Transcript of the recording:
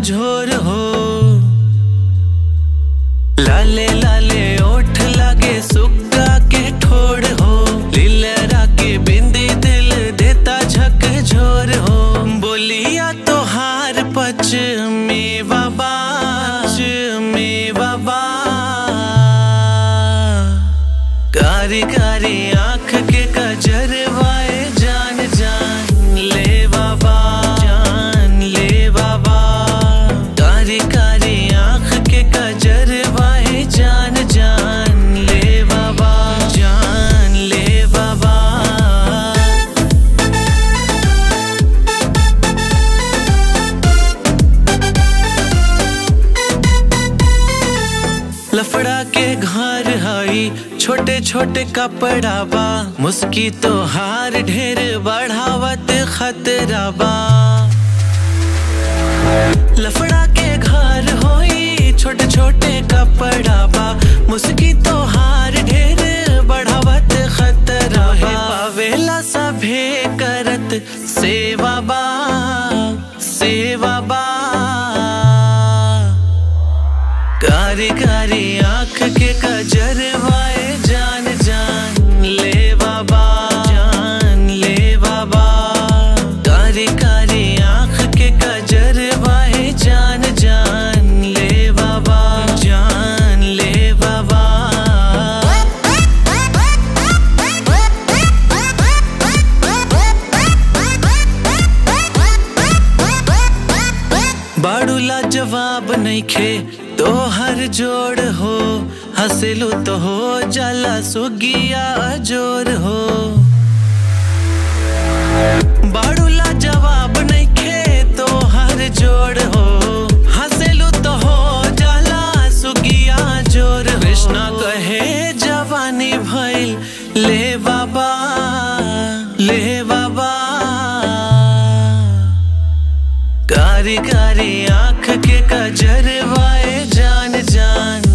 झोर हो लाले लाले ओठ लागे सुग्गा के ठोड़ हो लीलरा के बिंदी दिल देता झक झोर हो बोलिया तो हार पच मेवा बाच मेवा बा कारी कारी आंख के कजरवाए जान जान ले बाबा जान ले बाबा कारी कारी आंख के कजरवाए जान जान ले बाबा जान ले बाबा लफड़ा के घर हई छोटे छोटे कपड़ा बा मुस्की तो हार ढेर बढ़ावत खतरा बा लफड़ा के घर होई छोटे छोटे कपड़ा बा मुस्की तो हार ढेर बढ़ावत खतरा बा पावेला सभे करत सेवा बा सेवा बा कारी कारी आंख के कजरवाए जान जान ले बाबा जान ले बाबा कारी कारी आंख के कजरवाए जान जान ले बाबा जान ले बाबा बाड़ूला जवाब नहीं खे तो हर जोड़ हो हंसलू तो हो जाला सुगिया जोर हो बाड़ूला जवाब नहीं खे तो हर जोड़ हो हंसलू तो हो जाला सुगिया जोर हो। कृष्णा कहे जवानी भइल ले बाबा ले बाबा कारी कारी आंख के कजरवाए जान जान